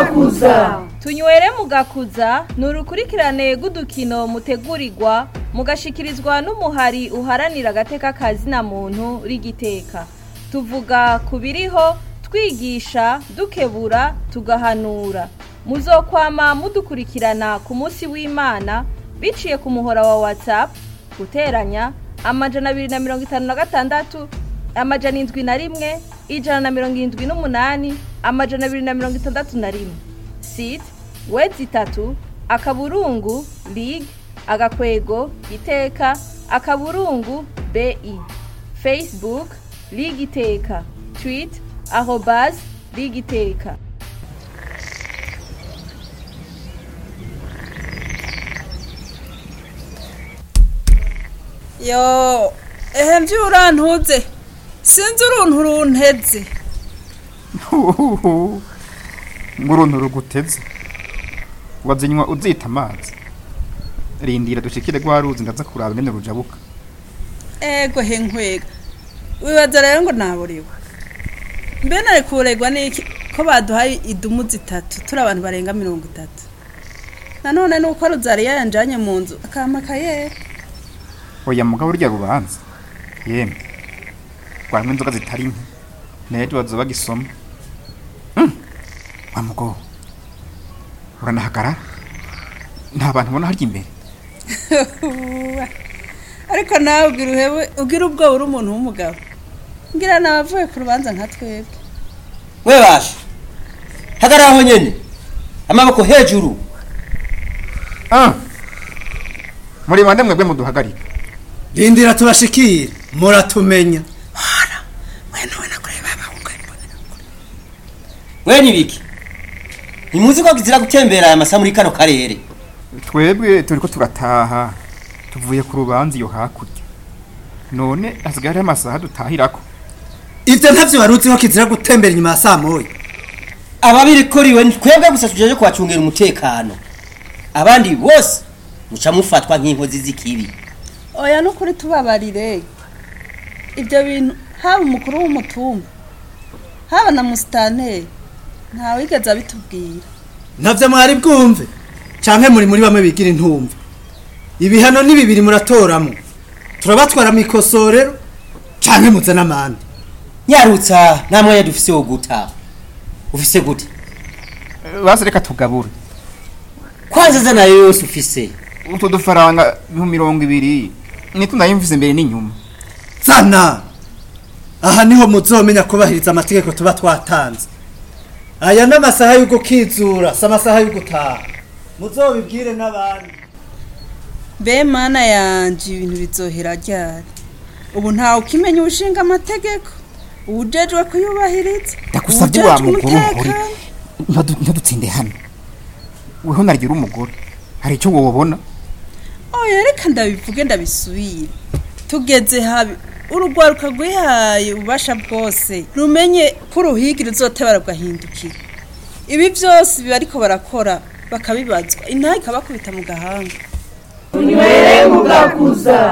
mugakuza tunywere mugakuza ni urukurikirane rw'udukino mutegurirwa mugashikirizwa n'umuhari uharanira agateka kazina muntu rigiteka tuvuga ku biriho twigisha dukebura tugahanura muzokwama mudukurikirana ku munsi w'imana biciye ku muhora wa whatsapp guteranya amajana abiri na mirongo itanu na gatandatu amajana indwi na rimwe ijana na mirongo irindwi n'umunani amajana abiri na mirongo itandatu na rimwe site wedi itatu akaburungu lig agakwego iteka akaburungu bi facebook lig iteka tweet arobas lig iteka yo ehe mvye urantuze sinzi uruntu runteze ngo uruntu ruguteze wazinywa uzita amazi rindira dushikire rwa ruzi ndaza kuraba ingene rujabuka ego he nkwega wibaza rero ngo naburiwe mbe nari kuregwa n'iki ko baduhaye idumu zitatu turi abantu barenga mirongo itatu nanone nuko ruzariya yanjanye mu nzu akampa akayera oya mugabo urya rubanza yemwe rwanywa inzoga zitari nke nejo bazoba bagisoma Hmm, wa mugabo uranahagarara nta bantu ubona harya imbere ariko nawe ugira uhebe ugira ubwoba uri umuntu w'umugabo ngira nabavuye ku rubanza nka twebwe we basha hagarara aho nyene amaboko hejuru Ah, muri bande mwebwe muduhagarika rindira tubashikire muratumenya we nibiki ntimuzi ko kizira gutembera aya masaha muri kano karere twebwe turiko turataha tuvuye ku rubanza iyo hakurya none hasigaye hariho amasaha dutahirako ivyo ntavyo warutse ko kizira gutembera inyuma ya saa moya ababirikoriwe ni twebwe gusa tujeje kubacungira umutekano abandi bose muca mufatwa nk'inkozi z'ikibi oya nukuri tubabarire ibyo bintu haba umukuru w'umutumba haba na musitanteri ntawigeze abitubwira ntavyo mwari bwumve canke muri muri bamwe bigira intumva ibihano ni bibiri muratoramwo turabatwara mw'ikosorero canke muze n'amande nyarutsa nta mwanya dufise wo guta ufise gute basi reka tugabure kwanza za nayo yose ufise utwo dufaranga ibihumbi mirongo ibiri nitwo nayumvise imbere n'inyuma zana aha niho muzomenya kubahiriza amategeko tuba twatanze aya ni amasaha yo gukizura si amasaha yo gutaha muzobibwire n'abandi be mana yanje ibintu bizohera ryari ubu ntawe ukimenya ubushinga amategeko uwujejwe kuyubahiriza ndagusabye wa uwujejwe mugore ukuri umutekano. Ntadu- ntadutsinde hano weho nargira umugore hari icyo wobona oya reka ndabivuge ndabisubire tugeze habi urugwaruka rwihaye ububasha bwose rumenye ko uruhigi ruzoteba rugahindukira ibi byose biba ariko barakora bakabibazwa intaha ikabakubita mu gahanga tunywere mugakuza